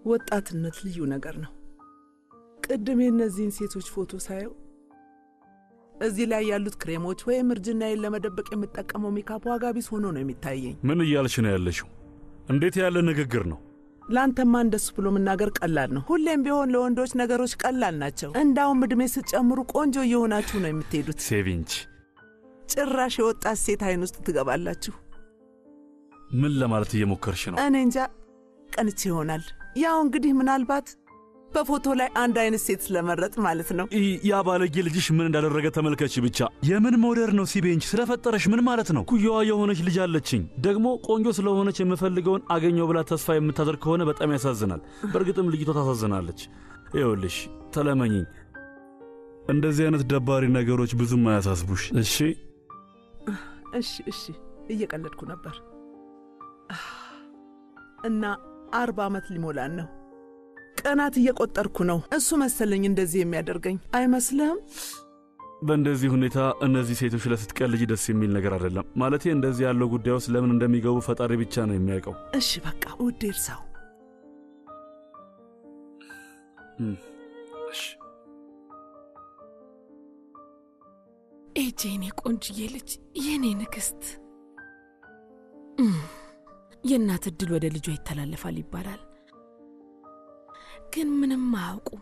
ወጣትነት ልዩ ነገር ነው። ቅድም የእነዚህን ሴቶች ፎቶ ሳየው እዚህ ላይ ያሉት ክሬሞች ወይም እርጅናዬን ለመደበቅ የምጠቀመው ሜካፕ ዋጋ ቢስ ሆኖ ነው የሚታየኝ። ምን እያልሽ ነው ያለሽው? እንዴት ያለ ንግግር ነው? ለአንተማ እንደሱ ብሎ መናገር ቀላል ነው። ሁሌም ቢሆን ለወንዶች ነገሮች ቀላል ናቸው። እንዳውም ዕድሜ ስትጨምሩ ቆንጆ እየሆናችሁ ነው የምትሄዱት። ሴቪንች ጭራሽ የወጣት ሴት አይን ውስጥ ትገባላችሁ። ምን ለማለት እየሞከርሽ ነው? እኔ እንጃ ቀንቼ ይሆናል። ያው እንግዲህ ምናልባት በፎቶ ላይ አንድ አይነት ሴት ስለመረጥ ማለት ነው። ይ- ያ ባለጌ ልጅሽ ምን እንዳደረገ ተመልከች ብቻ። የምን ሞደር ነው ሲቤንች? ስለፈጠረሽ ምን ማለት ነው? ኩያዋ የሆነች ልጅ አለችኝ። ደግሞ ቆንጆ ስለሆነች የምፈልገውን አገኘው ብላ ተስፋ የምታደርግ ከሆነ በጣም ያሳዝናል። በእርግጥም ልጅቷ ታሳዝናለች። ይኸውልሽ ተለመኝኝ። እንደዚህ አይነት ደባሪ ነገሮች ብዙም አያሳስቡሽ እሺ? እሺ እሺ፣ እየቀለድኩ ነበር። እና አርባ ዓመት ሊሞላን ነው። ቀናት እየቆጠርኩ ነው። እሱ መሰለኝ እንደዚህ የሚያደርገኝ አይመስልህም? በእንደዚህ ሁኔታ እነዚህ ሴቶች ለስትቀልጅ ደስ የሚል ነገር አይደለም። ማለቴ እንደዚህ ያለው ጉዳይ ውስጥ ለምን እንደሚገቡ ፈጣሪ ብቻ ነው የሚያውቀው። እሺ በቃ ውድ እርሳው። እም፣ እሺ ኤጄ የኔ ቆንጅዬ ልጅ የኔ ንግሥት እም፣ የእናት ዕድል ወደ ልጇ ይተላለፋል ይባላል። ግን ምንም አያውቁም።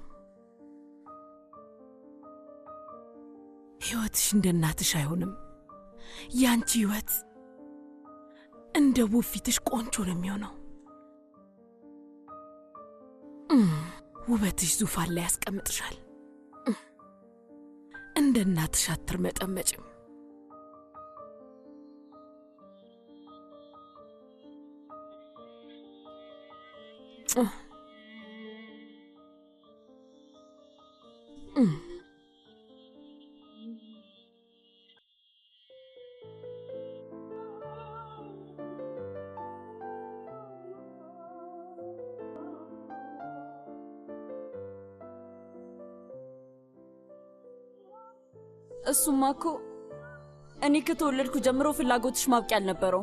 ሕይወትሽ እንደ እናትሽ አይሆንም። ያንቺ ሕይወት እንደ ውብ ፊትሽ ቆንጆ ነው የሚሆነው። እም፣ ውበትሽ ዙፋን ላይ ያስቀምጥሻል። እም፣ እንደ እናትሽ አትርመጠመጭም። እህ። እም። እሱማ እኮ እኔ ከተወለድኩ ጀምሮ ፍላጎትሽ ማብቂያ አልነበረውም።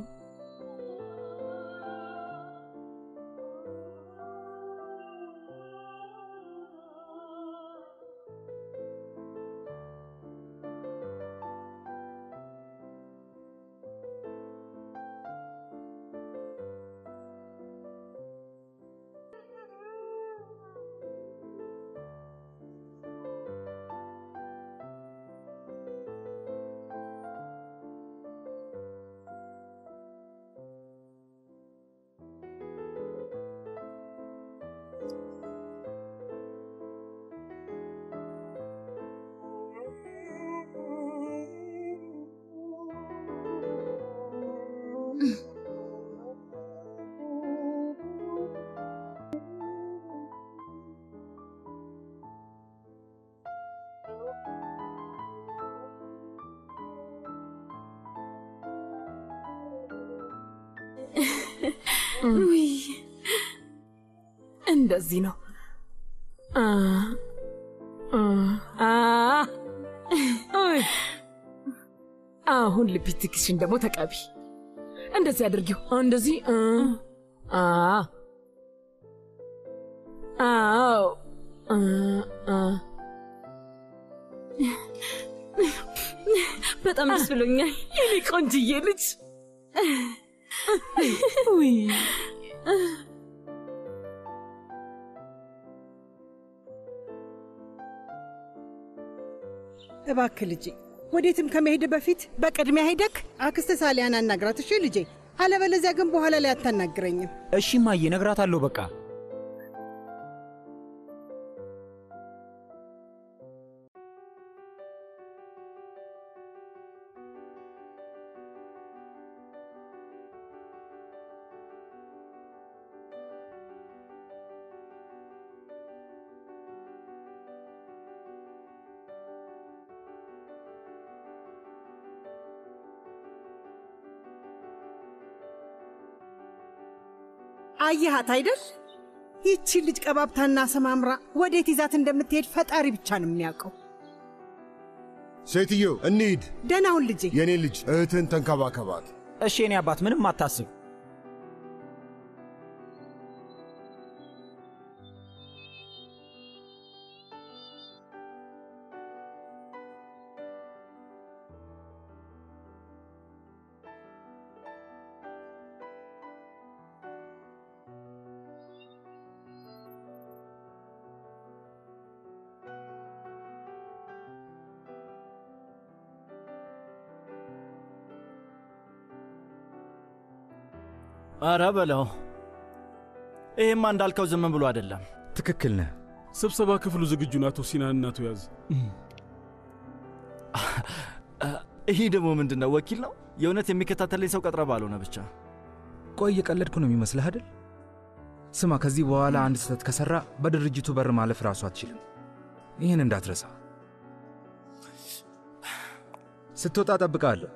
ውይ እንደዚህ ነው። አ አ አ ውይ አሁን ሊፕስቲክሽን ደግሞ ተቀቢ። እንደዚህ አድርጊው። እንደዚህ አ አ አዎ አ አ በጣም ደስ ብሎኛል። የኔ ቆንጅዬ ልጅ ውይ እባክህ ልጄ ወዴትም ከመሄድ በፊት በቅድሚያ ሄደክ አክስተ ሳሊያን አናግራት። እሺ ልጄ፣ አለበለዚያ ግን በኋላ ላይ አታናግረኝም። እሺ እማዬ፣ እነግራታለሁ በቃ። አየሃት አይደል? ይቺ ልጅ ቀባብታና ሰማምራ ወዴት ይዛት እንደምትሄድ ፈጣሪ ብቻ ነው የሚያውቀው። ሴትዮ እንሂድ። ደህናውን ልጄ። የኔ ልጅ እህትን ተንከባከባት። እሺ የኔ አባት፣ ምንም አታስብ። አረ በለው። ይሄማ እንዳልከው ዝም ብሎ አይደለም። ትክክል ነህ። ስብሰባ ክፍሉ ዝግጁ ነው። አቶ ሲናን አቶ ያዝ። ይህ ደግሞ ምንድን ነው? ወኪል ነው? የእውነት የሚከታተለኝ ሰው ቀጥረ ባልሆነ ብቻ። ቆይ እየቀለድኩ ነው የሚመስልህ አይደል? ስማ፣ ከዚህ በኋላ አንድ ስህተት ከሠራ በድርጅቱ በር ማለፍ ራሱ አትችልም። ይህን እንዳትረሳ። ስትወጣ ጠብቃለሁ።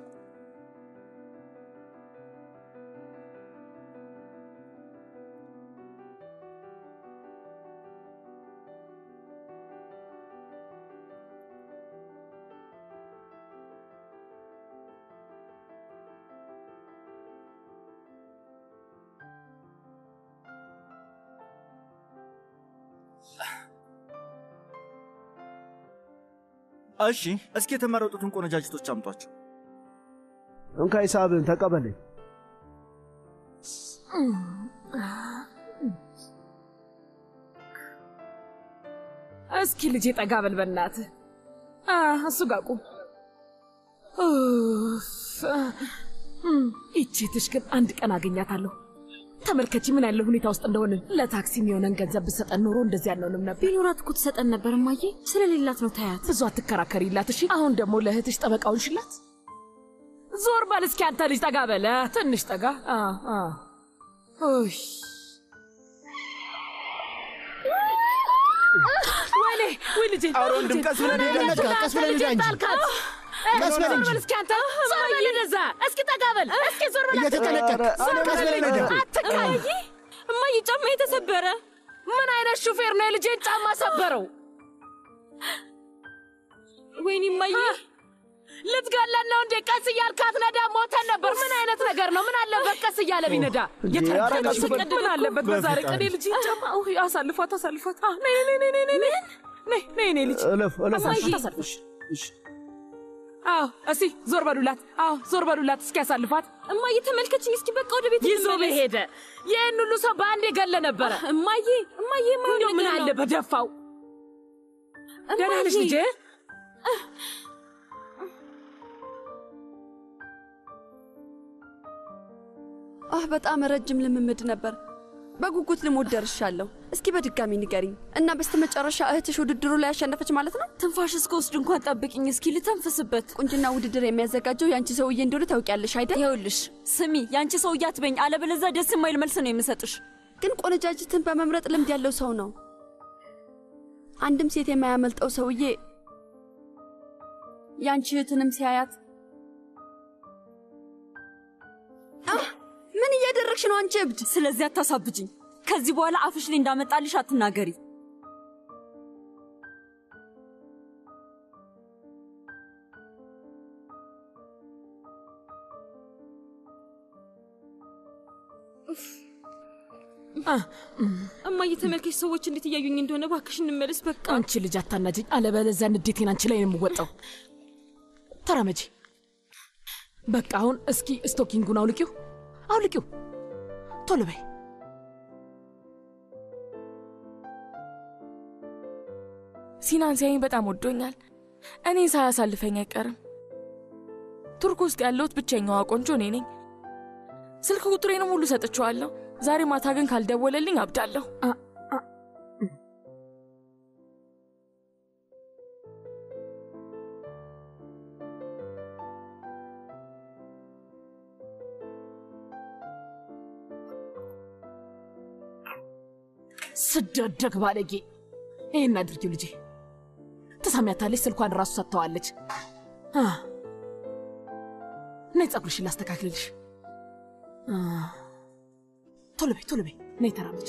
እሺ፣ እስኪ የተመረጡትን ቆነጃጅቶች አምጧቸው። እንካ ሂሳብን ተቀበለኝ። እስኪ ልጄ ጠጋ በል በእናትህ። አ፣ እሱ ጋር ቁም። ኡፍ፣ እም፣ ይቺ ትሽ ግን አንድ ቀን አገኛታለሁ። ተመልከቺ ምን ያለ ሁኔታ ውስጥ እንደሆንን። ለታክሲ የሚሆነን ገንዘብ ብሰጠን ኖሮ እንደዚህ ያልነውንም ነበር። ቢኖራት እኮ ትሰጠን ነበር እማዬ። ስለሌላት ነው ታያት። ብዙ አትከራከሪላት እሺ። አሁን ደግሞ ለእህትሽ ጠበቃውን ሽላት። ዞር በል እስኪ አንተ ልጅ ጠጋ በለ፣ ትንሽ ጠጋ። አ፣ አ። ኡይ ወይኔ ወይ ልጄ ኧረ ወንድም ቀስ ብለህ ሄደህ ነጋ፣ ቀስ ብለህ ሂድ እንጂ። ጣልካት። ቀስ በል ዞር እንጂ። በል እስኪ አንተ ዞር በል ወደዛ። እስኪ ጠጋ በል እስኪ ዞር በል እየተጨነቀቅ ዞር ቀስ በል ብለህ ሂድ። አትቃይ። እማዬ ጫማ የተሰበረ ምን አይነት ሹፌር ነው የልጄን ጫማ ሰበረው? ወይኔ እማዬ ልትገለን ነው እንዴ? ቀስ እያልካት ነዳ፣ ሞተን ነበር። ምን አይነት ነገር ነው? ምን አለበት ቀስ እያለ ቢነዳ? እንዴ፣ የተረገጠ ኧረ ቀስ ሹፌር በል። ምን አለበት በዛሬ ቀን የልጄን ጫማ ውይ፣ አሳልፏት፣ አሳልፏት። አ፣ ነይ ነይ ነይ ነይ ነይ ነይ ነይ ነይ ነይ ልጅ እለፍ እለፍ። አሳልፏት፣ አሳልፏት። አዎ፣ እስኪ ዞር በሉላት። አዎ፣ ዞር በሉላት። እስኪ ያሳልፏት። እማዬ ተመልከችኝ እስኪ በቃ ወደ ቤት ይዞ እንመለስ። በሄደ ይህን ሁሉ ሰው በአንድ የገለ ነበረ። እማዬ እማዬ የማይሆን እንደው ምን ነገር አለ ነው። በደፋው። ደህና ነሽ እማዬ፣ ልጄ? አህ በጣም ረጅም ልምምድ ነበር። በጉጉት ልሞት ደርሻለሁ። እስኪ በድጋሚ ንገሪኝ እና በስተመጨረሻ እህትሽ ውድድሩ ላይ ያሸነፈች ማለት ነው? ትንፋሽ እስከወስድ እንኳን ጠብቅኝ እስኪ ልተንፍስበት። ቁንጅና ውድድር የሚያዘጋጀው የአንቺ ሰውዬ እንደሆነ ታውቂያለሽ አይደል? ይኸውልሽ ስሚ፣ የአንቺ ሰውዬ አትበኝ፣ አለበለዚያ ደስ የማይል መልስ ነው የምሰጥሽ። ግን ቆነጃጅትን በመምረጥ ልምድ ያለው ሰው ነው። አንድም ሴት የማያመልጠው ሰውዬ የአንቺ እህትንም ሲያያት አህ! ምን እያደረግሽ ነው አንቺ እብድ? ስለዚህ አታሳብጅኝ። ከዚህ በኋላ አፍሽ ላይ እንዳመጣልሽ አትናገሪ። እማዬ ተመልከሽ፣ ሰዎች እንዴት እያዩኝ እንደሆነ። እባክሽ እንመለስ በቃ። አንቺ ልጅ አታናጅኝ፣ አለበለዚያ ንዴቴን አንቺ ላይ ነው የምወጣው። ተራመጂ። በቃ አሁን እስኪ ስቶኪንጉን አውልቂው፣ አውልቂው፣ ቶሎ በይ። ሲናን ሲያየኝ በጣም ወዶኛል። እኔን ሳያሳልፈኝ አይቀርም። ቱርክ ውስጥ ያለሁት ብቸኛዋ ቆንጆ እኔ ነኝ። ስልክ ቁጥሬንም ሁሉ ሰጥቼዋለሁ። ዛሬ ማታ ግን ካልደወለልኝ አብዳለሁ። ስደደግ ባለጌ! ይህን አድርጊው ልጄ። ትሰሚያታለች፣ ስልኳን ራሱ ሰጥተዋለች። አ፣ ነይ ጸጉርሽን ላስተካክልልሽ። አ፣ ቶሎ በይ ቶሎ በይ፣ ነይ ተራመች።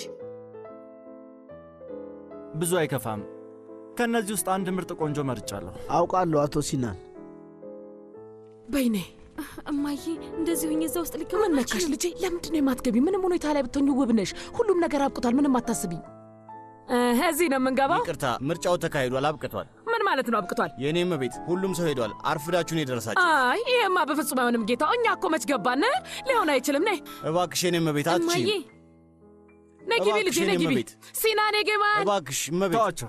ብዙ አይከፋም። ከእነዚህ ውስጥ አንድ ምርጥ ቆንጆ መርጫለሁ። አውቃለሁ አቶ ሲናን። በይ ነይ። እማዬ እንደዚህ ሁኝ እዛ ውስጥ ልገባ ምን ነካሽ ልጄ? ለምንድን ነው የማትገቢ? ምንም ሁኔታ ላይ ብትሆኝ ውብ ነሽ። ሁሉም ነገር አብቅቷል። ምንም አታስቢ። እዚህ ነው የምንገባው። ይቅርታ፣ ምርጫው ተካሂዷል፣ አብቅቷል። ምን ማለት ነው አብቅቷል? የእኔም ቤት ሁሉም ሰው ሄዷል። አርፍዳችሁን የደረሳችሁ። አይ ይሄማ በፍጹም አይሆንም ጌታ። እኛ እኮ መች ገባን? ሊሆን አይችልም። ነይ እባክሽ የኔም ቤት አትችይም። ነይ ግቢ ልጄ፣ ነይ ግቢ። እመቤት። ሲና ነይ ግባ። እባክሽ እመቤት። ተዋቸው።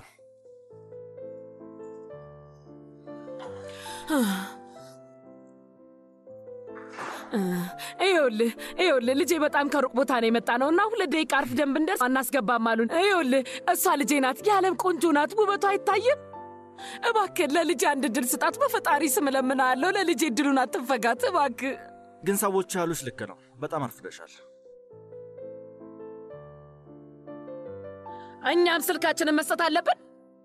ይኸውልህ ይኸውልህ ልጄ በጣም ከሩቅ ቦታ ነው የመጣ ነው እና ሁለት ደቂቃ አርፍደን ብንደርስ አናስገባም አሉን። ይኸውልህ እሷ ልጄ ናት፣ የዓለም ቆንጆ ናት፣ ውበቷ አይታይም? እባክህ ለልጄ አንድ እድል ስጣት፣ በፈጣሪ ስም እለምንሃለሁ። ለልጄ እድሉን አትንፈጋት እባክህ። ግን ሰዎቹ ያሉሽ ልክ ነው። በጣም አርፍደሻል። እኛም ስልካችንን መስጠት አለብን።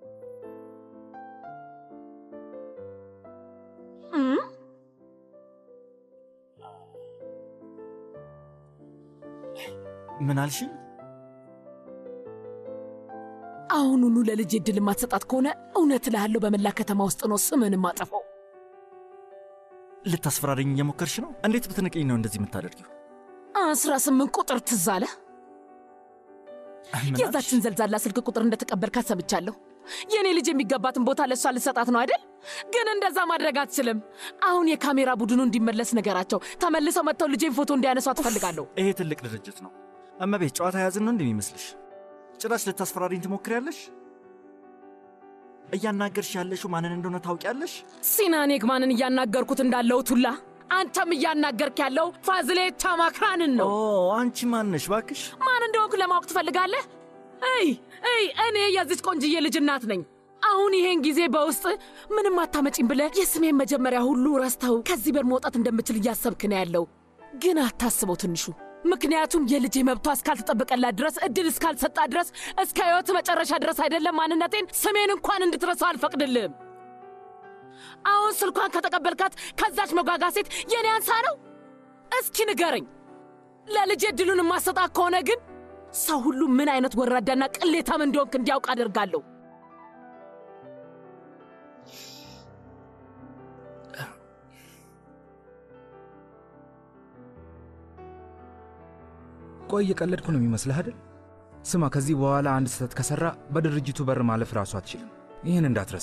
እም? ምን አልሽኝ? አሁኑኑ ለልጄ እድል የማትሰጣት ከሆነ እውነት እልሃለሁ በመላ ከተማ ውስጥ ነው ስምን ማጠፋው። ልታስፈራሪኝ እየሞከርሽ ነው? እንዴት ብትንቅኝ ነው እንደዚህ የምታደርጊው? አስራ ስምንት ቁጥር ትዝ አለ። ምን የዛችን ዘልዛላ ስልክ ቁጥር እንደተቀበልካት ሰምቻለሁ። የእኔ ልጅ የሚገባትን ቦታ ለእሷ ልሰጣት ነው አይደል? ግን እንደዛ ማድረግ አትችልም። አሁን የካሜራ ቡድኑ እንዲመለስ ነገራቸው። ተመልሰው መጥተው ልጄን ፎቶ እንዲያነሷ ትፈልጋለሁ። ይሄ ትልቅ ድርጅት ነው። እመቤት ጨዋታ ያዝን ነው እንደሚመስልሽ? ጭራሽ ልታስፈራሪኝ ትሞክሪያለሽ? እያናገርሽ ያለሽው ማንን እንደሆነ ታውቂያለሽ? ሲናን የግማንን እያናገርኩት እንዳለሁት ሁላ አንተም እያናገርክ ያለው ፋዝሌ ታማክራንን ነው። አንቺ ማነሽ ባክሽ? ማን እንደሆንኩ ለማወቅ ትፈልጋለህ? እይ እይ፣ እኔ የዚች ቆንጅዬ ልጅ እናት ነኝ። አሁን ይሄን ጊዜ በውስጥ ምንም አታመጪም ብለህ የስሜን መጀመሪያ ሁሉ ረስተው ከዚህ በር መውጣት እንደምችል እያሰብክ ነው ያለው። ግን አታስበው ትንሹ ምክንያቱም የልጄ መብቷ እስካልተጠበቀላት ድረስ እድል እስካልሰጣ ድረስ እስከ ሕይወት መጨረሻ ድረስ አይደለም ማንነቴን ስሜን እንኳን እንድትረሳው አልፈቅድልህም። አሁን ስልኳን ከተቀበልካት ከዛች መጓጋ ሴት የኔ አንሳ ነው? እስኪ ንገረኝ። ለልጄ እድሉን የማሰጣት ከሆነ ግን ሰው ሁሉ ምን አይነት ወራዳና ቅሌታም እንደሆንክ እንዲያውቅ አደርጋለሁ። ቆይ እየቀለድኩ ነው የሚመስልህ አይደል? ስማ፣ ከዚህ በኋላ አንድ ስህተት ከሠራ በድርጅቱ በር ማለፍ ራሱ አትችልም። ይህን እንዳትረሳ።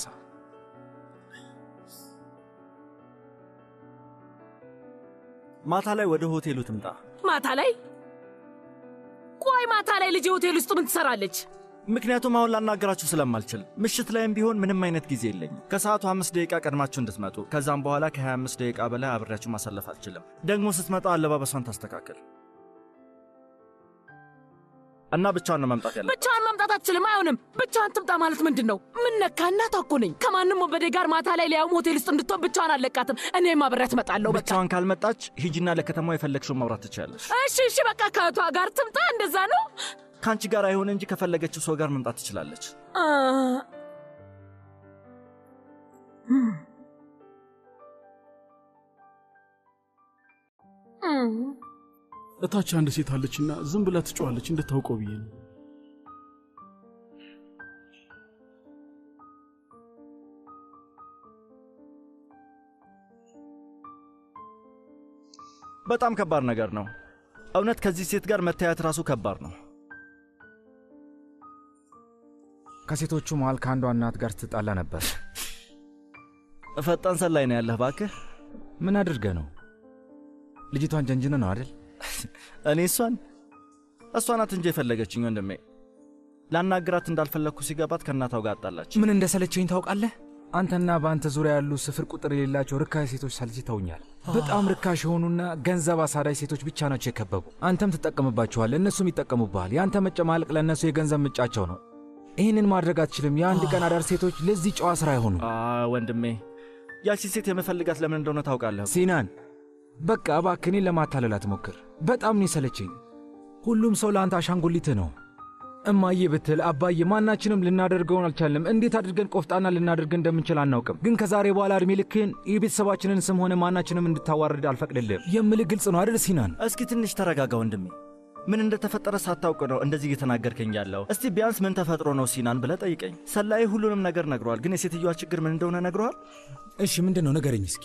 ማታ ላይ ወደ ሆቴሉ ትምጣ። ማታ ላይ ቆይ፣ ማታ ላይ ልጄ ሆቴል ውስጥ ምን ትሰራለች? ምክንያቱም አሁን ላናገራችሁ ስለማልችል ምሽት ላይም ቢሆን ምንም አይነት ጊዜ የለኝም። ከሰዓቱ አምስት ደቂቃ ቀድማችሁ እንድትመጡ፣ ከዛም በኋላ ከ25 ደቂቃ በላይ አብሬያችሁ ማሳለፍ አልችልም። ደግሞ ስትመጣ አለባበሷን ታስተካከል እና ብቻዋን ነው መምጣት ያለ ብቻዋን መምጣት አትችልም። አይሆንም። ብቻዋን ትምጣ ማለት ምንድን ነው? ምን ነካ? እናቷ እኮ ነኝ። ከማንም ወንበዴ ጋር ማታ ላይ ሊያውም ሆቴል ውስጥ እንድትሆን ብቻዋን አለቃትም። እኔም አብሬያት እመጣለሁ። በቃ ብቻዋን ካልመጣች ሂጂና ለከተማው የፈለግሽውን ማውራት ትችላለች። እሺ፣ እሺ፣ በቃ ከእህቷ ጋር ትምጣ። እንደዛ ነው። ከአንቺ ጋር አይሆን እንጂ ከፈለገችው ሰው ጋር መምጣት ትችላለች። አ፣ እም፣ እታች አንድ ሴት አለችና ዝም ብላ ትጮኻለች እንድታውቀው ብዬ ነው። በጣም ከባድ ነገር ነው። እውነት ከዚህ ሴት ጋር መተያየት ራሱ ከባድ ነው። ከሴቶቹ መሃል ከአንዷ እናት ጋር ስትጣላ ነበር። ፈጣን ሰላይ ነው ያለህ ባክህ። ምን አድርገ ነው? ልጅቷን ጀንጅነ ነው አይደል? እኔ እሷን እሷ ናት እንጂ የፈለገችኝ ወንድሜ። ላናግራት እንዳልፈለግኩ ሲገባት ከእናታው ጋር አጣላች። ምን እንደሰለቸኝ ታውቃለህ? አንተና በአንተ ዙሪያ ያሉ ስፍር ቁጥር የሌላቸው ርካሽ ሴቶች ሰልችተውኛል። በጣም ርካሽ የሆኑና ገንዘብ አሳዳጅ ሴቶች ብቻ ናቸው የከበቡ። አንተም ትጠቀምባቸዋል፣ እነሱም ይጠቀሙብሃል። የአንተ መጨማለቅ ለእነሱ የገንዘብ ምንጫቸው ነው። ይህንን ማድረግ አትችልም። የአንድ ቀን አዳር ሴቶች ለዚህ ጨዋ ስራ አይሆኑ። ወንድሜ ያቺ ሴት የምፈልጋት ለምን እንደሆነ ታውቃለህ? ሲናን በቃ እባክህ እኔን ለማታለል አትሞክር። በጣም ነው የሰለቸኝ። ሁሉም ሰው ለአንተ አሻንጉሊትህ ነው። እማዬ ብትል አባዬ፣ ማናችንም ልናደርገውን አልቻልንም። እንዴት አድርገን ቆፍጣና ልናደርግ እንደምንችል አናውቅም። ግን ከዛሬ በኋላ እድሜ ልክህን የቤተሰባችንን ስም ሆነ ማናችንም እንድታዋርድ አልፈቅድልህም። የምልህ ግልጽ ነው አይደል ሲናን? እስኪ ትንሽ ተረጋጋ ወንድሜ። ምን እንደተፈጠረ ሳታውቅ ነው እንደዚህ እየተናገርከኝ ያለው። እስቲ ቢያንስ ምን ተፈጥሮ ነው ሲናን ብለህ ጠይቀኝ። ሰላይ ሁሉንም ነገር ነግሯል፣ ግን የሴትዮዋ ችግር ምን እንደሆነ ነግሯል? እሺ ምንድን ነው ንገረኝ እስኪ።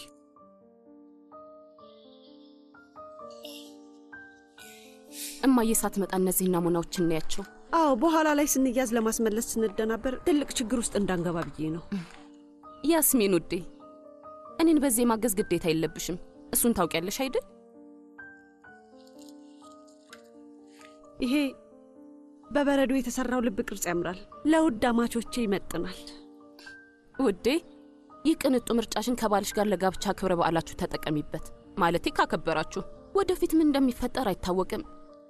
እማዬ ሳትመጣ እነዚህ ናሙናዎች እናያቸው። አዎ፣ በኋላ ላይ ስንያዝ ለማስመለስ ስንደናበር ትልቅ ችግር ውስጥ እንዳንገባ ብዬ ነው። ያስሜን ውዴ፣ እኔን በዚህ የማገዝ ግዴታ የለብሽም። እሱን ታውቂያለሽ አይደል? ይሄ በበረዶ የተሰራው ልብ ቅርጽ ያምራል። ለውድ አማቾቼ ይመጥናል። ውዴ፣ ይህ ቅንጡ ምርጫሽን ከባልሽ ጋር ለጋብቻ ክብረ በዓላችሁ ተጠቀሚበት። ማለቴ ካከበራችሁ። ወደፊት ምን እንደሚፈጠር አይታወቅም።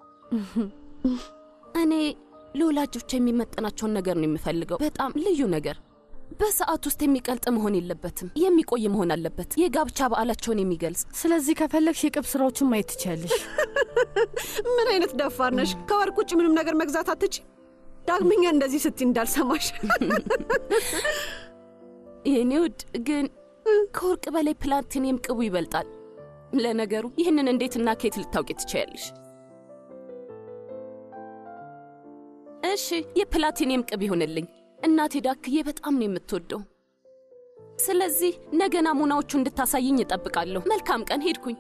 እኔ ለወላጆች የሚመጠናቸውን ነገር ነው የምፈልገው። በጣም ልዩ ነገር በሰዓት ውስጥ የሚቀልጥ መሆን የለበትም፣ የሚቆይ መሆን አለበት። የጋብቻ በዓላቸውን የሚገልጽ ስለዚህ ከፈለግሽ የቅብ ስራዎችን ማየት ትችያለሽ። ምን አይነት ደፋር ነሽ? ከወርቅ ውጭ ምንም ነገር መግዛት አትች። ዳግመኛ እንደዚህ ስትይ እንዳልሰማሽ። የኔ ውድ ግን ከወርቅ በላይ ፕላቲኒየም ቅቡ ይበልጣል። ለነገሩ ይህንን እንዴትና ከየት ልታውቂ ትችያለሽ? እሺ የፕላቲኒየም ቅብ ይሆንልኝ። እናቴ ዳክዬ በጣም ነው የምትወደው። ስለዚህ ነገ ናሙናዎቹ እንድታሳይኝ እጠብቃለሁ። መልካም ቀን። ሄድኩኝ።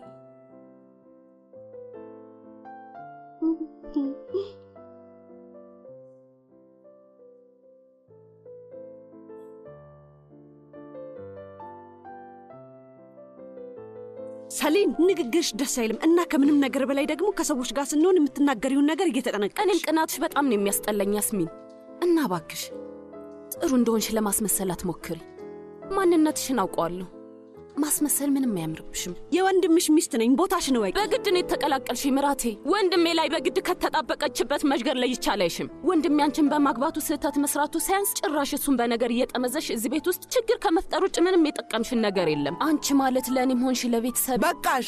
ሰሌን ንግግርሽ ደስ አይልም እና ከምንም ነገር በላይ ደግሞ ከሰዎች ጋር ስንሆን የምትናገሪውን ነገር እየተጠነቀቅሽ። እኔም ቅናትሽ በጣም ነው የሚያስጠላኝ ያስሚን። እና ባክሽ ጥሩ እንደሆንሽ ለማስመሰል አትሞክሪ። ማንነትሽን አውቀዋለሁ። ማስመሰል ምንም አያምርብሽም። የወንድምሽ ሚስት ነኝ፣ ቦታሽን እወቂ። በግድ ነው የተቀላቀልሽ ምራቴ። ወንድሜ ላይ በግድ ከተጣበቀችበት መሽገር ላይ ይቻላይሽም። ወንድሜ አንቺን በማግባቱ ስህተት መስራቱ ሳያንስ ጭራሽ እሱን በነገር እየጠመዘሽ እዚህ ቤት ውስጥ ችግር ከመፍጠር ውጭ ምንም የጠቀምሽን ነገር የለም። አንቺ ማለት ለእኔም ሆንሽ ለቤተሰብ በቃሽ።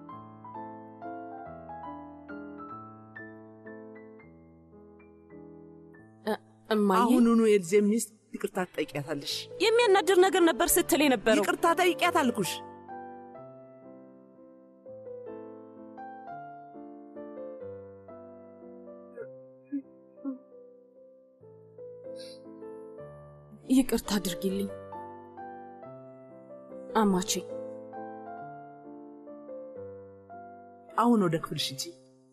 እማዬ አሁኑኑ የልጄን ሚስት ይቅርታ ትጠይቂያታለሽ። የሚያናድር ነገር ነበር ስትል የነበረው። ይቅርታ ጠይቂያት አልኩሽ። ይቅርታ አድርጊልኝ አማቼ። አሁን ወደ ክፍልሽ ሂጂ።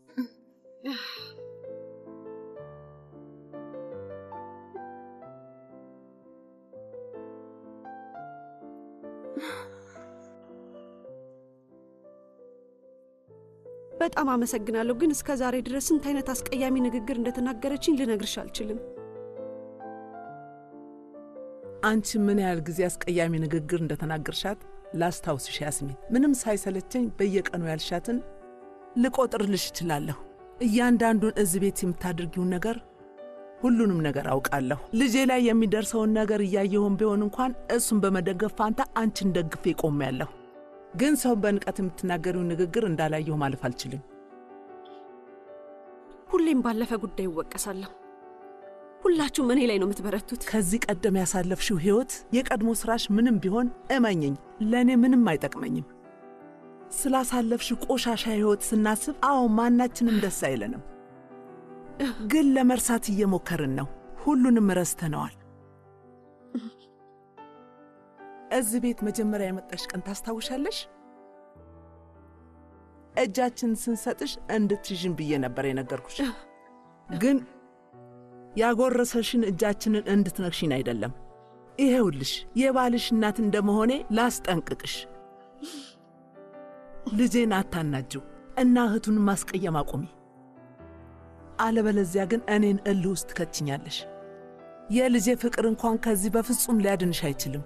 በጣም አመሰግናለሁ፣ ግን እስከ ዛሬ ድረስ ስንት አይነት አስቀያሚ ንግግር እንደተናገረችኝ ልነግርሽ አልችልም። አንቺ ምን ያህል ጊዜ አስቀያሚ ንግግር እንደተናገርሻት ላስታውስሽ ያስሚን። ምንም ሳይሰለቸኝ በየቀኑ ያልሻትን ልቆጥርልሽ እችላለሁ። እያንዳንዱን እዚህ ቤት የምታደርጊውን ነገር ሁሉንም ነገር አውቃለሁ። ልጄ ላይ የሚደርሰውን ነገር እያየሁም ቢሆን እንኳን እሱን በመደገፍ ፋንታ አንቺን ደግፌ ቆሜያለሁ። ግን ሰውን በንቀት የምትናገሪውን ንግግር እንዳላየሁ ማለፍ አልችልም። ሁሌም ባለፈ ጉዳይ እወቀሳለሁ። ሁላችሁም እኔ ላይ ነው የምትበረቱት። ከዚህ ቀደም ያሳለፍሽው ሕይወት የቀድሞ ሥራሽ ምንም ቢሆን እመኝኝ፣ ለእኔ ምንም አይጠቅመኝም። ስላሳለፍሽው ቆሻሻ ሕይወት ስናስብ፣ አዎ ማናችንም ደስ አይለንም፣ ግን ለመርሳት እየሞከርን ነው። ሁሉንም ረስተነዋል። እዚህ ቤት መጀመሪያ የመጣሽ ቀን ታስታውሻለሽ? እጃችን ስንሰጥሽ እንድትይዥን ብዬ ነበር የነገርኩሽ ግን ያጎረሰሽን እጃችንን እንድትነክሽን አይደለም። ይሄውልሽ የባልሽ እናት እንደመሆኔ ላስጠንቅቅሽ፣ ልጄን አታናጅው እና እህቱን ማስቀየም አቁሚ። አለበለዚያ ግን እኔን እልህ ውስጥ ትከችኛለሽ። የልጄ ፍቅር እንኳን ከዚህ በፍጹም ሊያድንሽ አይችልም።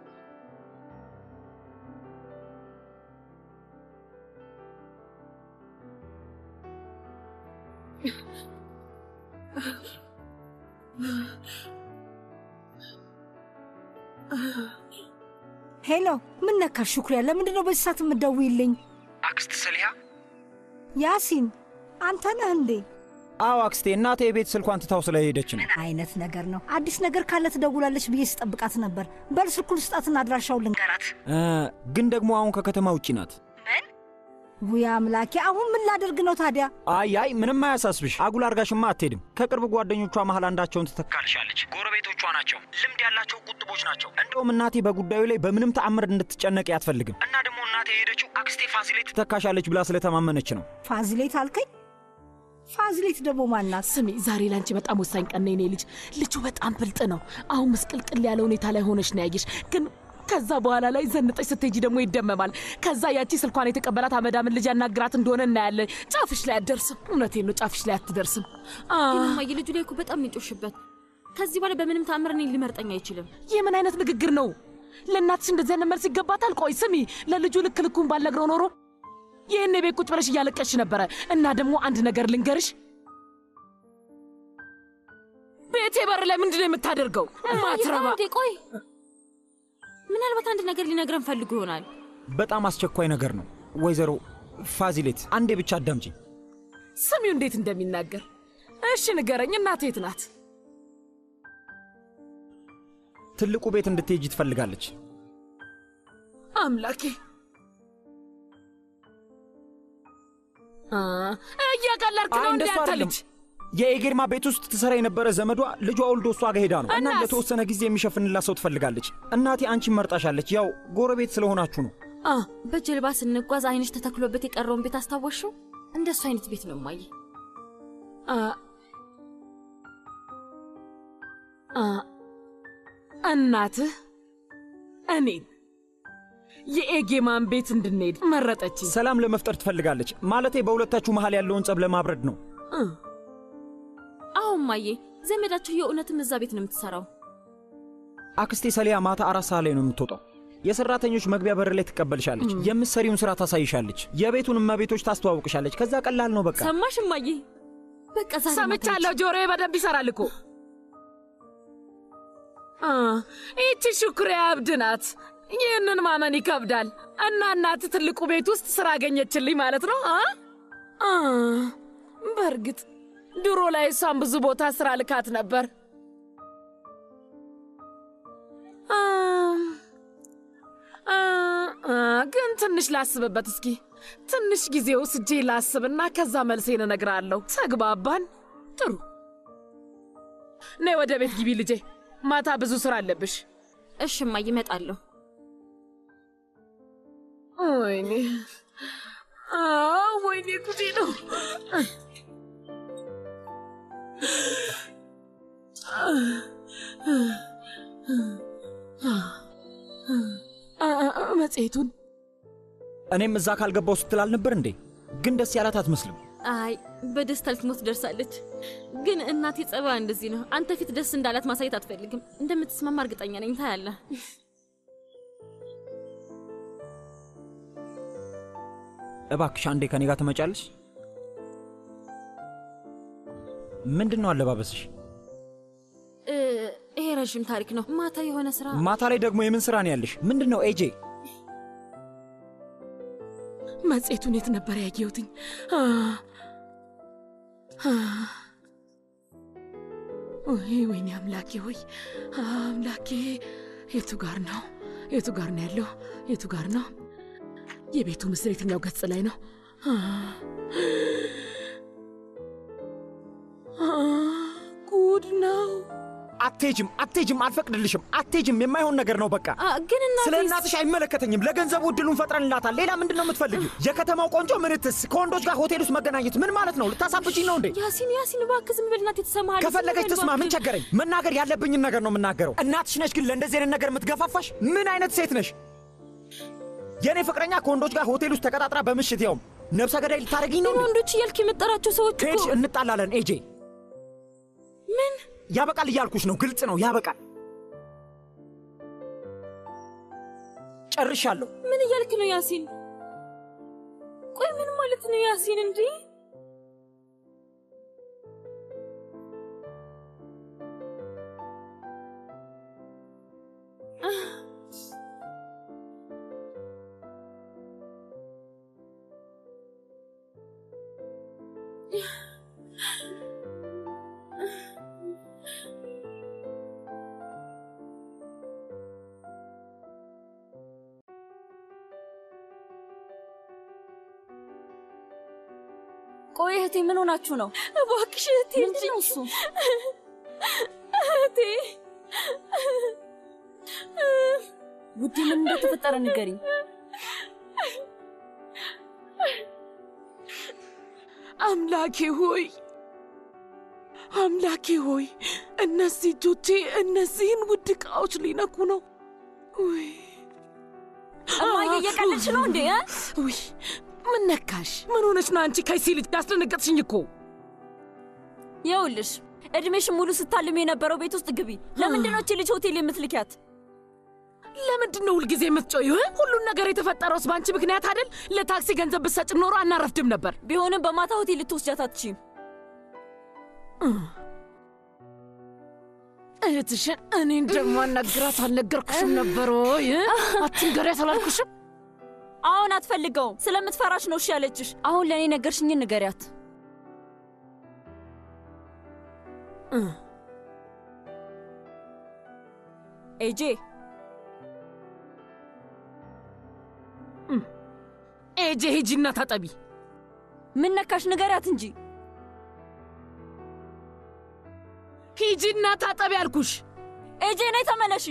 ሄሎ፣ ምን ነካሽ ሹክሪያ? ለምንድን ነው በዚህ ሰዓት የምትደውይልኝ? አክስት ሰሊሃ? ያሲን አንተ ነህ እንዴ? አዎ አክስቴ፣ እናቴ የቤት ስልኳን ትታው ስለሄደች ነው። ምን አይነት ነገር ነው? አዲስ ነገር ካለ ትደውላለች ብዬ ስጠብቃት ነበር። በል ስልኩን ስጣትና አድራሻውን ልንገራት። እ ግን ደግሞ አሁን ከከተማ ውጪ ናት። ውይ አምላኬ፣ አሁን ምን ላደርግ ነው ታዲያ? አይ አይ፣ ምንም አያሳስብሽ። አጉል አርጋሽማ አትሄድም። ከቅርብ ጓደኞቿ መሀል አንዳቸውን ትተካልሻለች። ጎረቤቶቿ ናቸው፣ ልምድ ያላቸው ቁጥቦች ናቸው። እንደውም እናቴ በጉዳዩ ላይ በምንም ተአምር እንድትጨነቅ አትፈልግም። እና ደግሞ እናቴ የሄደችው አክስቴ ፋሲሌት ትተካሻለች ብላ ስለተማመነች ነው። ፋዚሌት አልከኝ? ፋዚሌት ደግሞ ማናት? ስሚ፣ ዛሬ ላንቺ በጣም ወሳኝ ቀን ነው የኔ ልጅ። ልጁ በጣም ብልጥ ነው። አሁን ምስቅልቅል ያለ ሁኔታ ላይ ሆነሽ ነው ያየሽ ግን ከዛ በኋላ ላይ ዘንጠሽ ስትሄጂ ደግሞ ይደመማል። ከዛ ያቺ ስልኳን የተቀበላት አመዳምን ልጅ ያናግራት እንደሆነ እናያለን። ጫፍሽ ላይ አትደርስም። እውነቴን ነው፣ ጫፍሽ ላይ አትደርስም። ግን እማዬ ልጁ ላይ እኮ በጣም ነው የጮሽበት። ከዚህ በኋላ በምንም ታምር እኔን ሊመርጠኝ አይችልም። ይህ ምን አይነት ንግግር ነው? ለእናትሽ እንደዚህ አይነት መልስ ይገባታል? ቆይ ስሚ፣ ለልጁ ልክ ልኩን ባልነግረው ኖሮ ይህን ቤት ቁጭ ብለሽ እያለቀሽ ነበረ። እና ደግሞ አንድ ነገር ልንገርሽ፣ ቤቴ በር ላይ ምንድን ነው የምታደርገው? ማትረባ እንዴ ቆይ፣ ምናልባት አንድ ነገር ሊነግረን ፈልጎ ይሆናል። በጣም አስቸኳይ ነገር ነው። ወይዘሮ ፋዚሌት አንዴ ብቻ አዳምጪኝ። ስሚው እንዴት እንደሚናገር። እሺ ንገረኝ፣ እናቴ የት ናት? ትልቁ ቤት እንድትሄጂ ትፈልጋለች። አምላኬ አ፣ እያቀለድክ አይ ነው እንዴ እንደሱ አንተ አይደለም። ልጅ? የኤጌርማ ቤት ውስጥ ትሰራ የነበረ ዘመዷ ልጇ ወልዶ እሷ ጋር ሄዳ ነው እና እናስ? ለተወሰነ ጊዜ የሚሸፍንላት ሰው ትፈልጋለች። እናቴ አንቺን መርጣሻለች። ያው ጎረቤት ስለሆናችሁ ነው። አ በጀልባ ስንጓዝ አይንሽ ተተክሎበት የቀረውን ቤት አስታወሽው? እንደሱ አይነት ቤት ነው እማዬ። አ አ እናትህ እኔን የኤጌማን ቤት እንድንሄድ መረጠችኝ። ሰላም ለመፍጠር ትፈልጋለች። ማለቴ በሁለታችሁ መሃል ያለውን ጸብ ለማብረድ ነው። አዎ እማዬ፣ ዘመዳችሁ የእውነትም እዛ ቤት ነው የምትሰራው። አክስቴ ሰሊያ ማታ አራት ሰዓት ላይ ነው የምትወጣው። የሰራተኞች መግቢያ በር ላይ ትቀበልሻለች። የምትሰሪውን ስራ ታሳይሻለች። የቤቱን እመቤቶች ታስተዋውቅሻለች። ከዛ ቀላል ነው በቃ። ሰማሽ እማዬ? በቃ ዛሬ ሰምቻለሁ። ጆሮዬ በደንብ ይሰራል እኮ። አ፣ ይቺ ሹክሬ አብድ ናት። ይህንን ማመን ይከብዳል። እና እናት ትልቁ ቤት ውስጥ ስራ አገኘችልኝ ማለት ነው። አ አ፣ በእርግጥ ድሮ ላይ እሷን ብዙ ቦታ ስራ ልካት ነበር። አ፣ አ፣ አ፣ ግን ትንሽ ላስብበት እስኪ። ትንሽ ጊዜ ወስጄ ላስብና ከዛ መልሴን እነግርሃለሁ። ተግባባን? ጥሩ። ነይ ወደ ቤት ግቢ ልጄ። ማታ ብዙ ስራ አለብሽ። እሺ እማዬ፣ እመጣለሁ። ወይኔ አ፣ ወይኔ ጉዴ ነው። አ፣ አ፣ መጽሔቱን እኔም እዛ ካልገባው ስትል አልነበር እንዴ? ግን ደስ ያላት አትመስልም። አይ በደስታ ልትሞት ደርሳለች። ግን እናቴ ጸባይ እንደዚህ ነው። አንተ ፊት ደስ እንዳላት ማሳየት አትፈልግም። እንደምትስማማ እርግጠኛ ነኝ። ታያለህ። እባክሽ አንዴ ከኔ ጋር ትመጫለሽ? ምንድን ነው አለባበስሽ? እ፣ ይሄ ረዥም ታሪክ ነው። ማታ የሆነ ስራ ማታ ላይ ደግሞ የምን ስራ ነው ያለሽ? ምንድን ነው ኤጄ? መጽሔቱን የት ነበር ያየሁትኝ? አ፣ አ፣ ወይ ወይኔ አምላኬ ሆይ አምላኬ፣ የቱ ጋር ነው? የቱ ጋር ነው ያለው? የቱ ጋር ነው? የቤቱ ምስል የትኛው ገጽ ላይ ነው? አ፣ አ፣ ጉድ ነው። አትሄጅም፣ አትሄጅም፣ አልፈቅድልሽም፣ አትሄጅም። የማይሆን ነገር ነው በቃ። ግን እናቴ ስለ እናትሽ አይመለከተኝም። ለገንዘቡ እድሉን ፈጥረንላታል። ሌላ ምንድን ነው የምትፈልጊው? የከተማው ቆንጆ ምንትስ ከወንዶች ጋር ሆቴል ውስጥ መገናኘት ምን ማለት ነው? ልታሳብችኝ ነው እንዴ? ያሲን ያሲን፣ እባክህ ዝም ብል። እናቴ ትሰማሃለች። ከፈለገች ዝም በል ትስማ፣ ምን እባክህ። ቸገረኝ? መናገር ያለብኝን ነገር ነው የምናገረው። እናትሽ ነች ግን ለእንደዚህ አይነት ነገር የምትገፋፋሽ? ምን አይነት ሴት ነሽ? የእኔ ፍቅረኛ ከወንዶች ጋር ሆቴል ውስጥ ተቀጣጥራ በምሽት ያውም ነብሰ ገዳይ ልታደርጊኝ ነው? ወንዶች እያልክ የምጠራቸው ሰዎች እኮ ከሄድሽ እንጣላለን። ኤጄ ምን ያበቃል እያልኩሽ ነው። ግልጽ ነው፣ ያበቃል። ጨርሻለሁ። ምን እያልክ ነው ያሲን? ቆይ ምን ማለት ነው ያሲን? እንዴ ቆይ እህቴ ምን ሆናችሁ ነው? እባክሽ እህቴ ምንድን ነው እሱ? እህቴ ውዴ ምን እንደተፈጠረ ንገሪኝ። አምላኬ ሆይ አምላኬ ሆይ እነዚህ እጆቼ እነዚህን ውድ ዕቃዎች ሊነኩ ነው። ውይ እማዬ እየቀለድሽ ነው እንዴ? እ? ውይ ምን ነካሽ? ምን ሆነች ነው አንቺ ከይሲ ልጅ ያስደነገጥሽኝ እኮ። ይኸውልሽ እድሜሽን ሙሉ ስታልም የነበረው ቤት ውስጥ ግቢ። ለምንድን ነው እቺ ልጅ ሆቴል የምትልኪያት? ለምንድን ነው ሁልጊዜ የምትጮይው? ሁሉን ነገር የተፈጠረውስ በአንቺ ምክንያት አይደል? ለታክሲ ገንዘብ ብትሰጭ ኖሮ አናረፍድም ነበር። ቢሆንም በማታ ሆቴል ልትወስጃት አትችይም። እህትሽን እኔ እንደማናግራት አልነገርኩሽም ነበር ወይ? አትንገሪያት አላልኩሽም? አሁን አትፈልገውም። ስለምትፈራሽ ነው እሺ ያለችሽ። አሁን ለእኔ ነገርሽኝን ንገሪያት። ኤጄ ኤጄ ሂጂና ታጠቢ። ምን ነካሽ? ንገሪያት እንጂ። ሂጂና ታጠቢ አልኩሽ። ኤጄ ነይ ተመለሺ።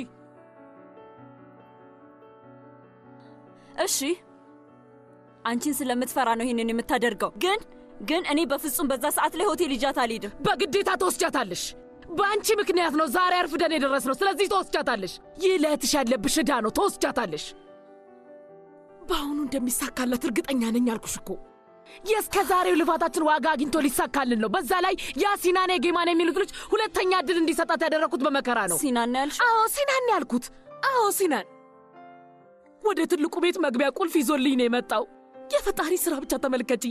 እሺ አንቺን ስለምትፈራ ነው ይህንን የምታደርገው። ግን ግን እኔ በፍጹም በዛ ሰዓት ላይ ሆቴል ይጃት አልሄድም። በግዴታ ትወስጃታለሽ። በአንቺ ምክንያት ነው ዛሬ አርፍደን የደረስነው። ስለዚህ ትወስጃታለሽ። ይህ ለእህትሽ ያለብሽ ዕዳ ነው። ትወስጃታለሽ። በአሁኑ እንደሚሳካላት እርግጠኛ ነኝ አልኩሽ እኮ። የእስከ ዛሬው ልፋታችን ዋጋ አግኝቶ ሊሳካልን ነው። በዛ ላይ ያ ሲናን የጌማን የሚሉት ልጅ ሁለተኛ እድል እንዲሰጣት ያደረግኩት በመከራ ነው። ሲናን ያልሽ? አዎ ሲናን ያልኩት። አዎ ሲናን ወደ ትልቁ ቤት መግቢያ ቁልፍ ይዞልኝ ነው የመጣው። የፈጣሪ ስራ ብቻ ተመልከቺ።